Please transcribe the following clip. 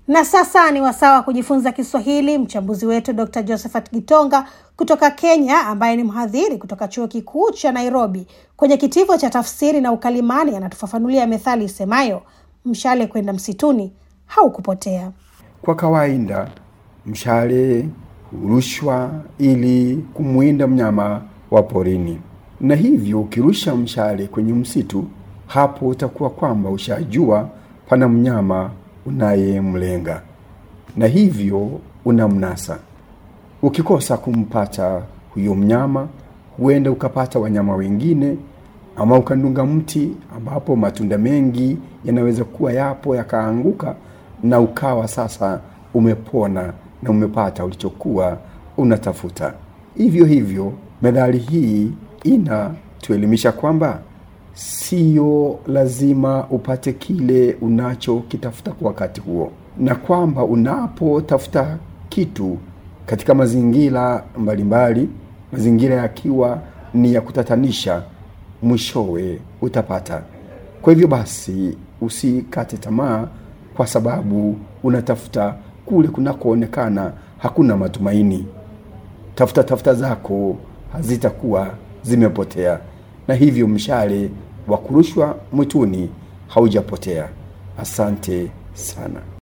Na sasa ni wasaa wa kujifunza Kiswahili. Mchambuzi wetu Dr Josephat Gitonga kutoka Kenya, ambaye ni mhadhiri kutoka chuo kikuu cha Nairobi kwenye kitivo cha tafsiri na ukalimani, anatufafanulia methali isemayo mshale kwenda msituni haukupotea. Kwa kawaida mshale hurushwa ili kumwinda mnyama wa porini, na hivyo ukirusha mshale kwenye msitu, hapo utakuwa kwamba ushajua pana mnyama unayemlenga na hivyo unamnasa. Ukikosa kumpata huyo mnyama, huenda ukapata wanyama wengine, ama ukandunga mti ambapo matunda mengi yanaweza kuwa yapo yakaanguka, na ukawa sasa umepona na umepata ulichokuwa unatafuta. Hivyo hivyo, methali hii inatuelimisha kwamba sio lazima upate kile unachokitafuta kwa wakati huo, na kwamba unapotafuta kitu katika mazingira mbalimbali, mazingira yakiwa ni ya kutatanisha, mwishowe utapata. Kwa hivyo basi, usikate tamaa kwa sababu unatafuta kule kunakoonekana hakuna matumaini. Tafuta tafuta zako hazitakuwa zimepotea, na hivyo mshale wa kurushwa mwituni haujapotea. Asante sana.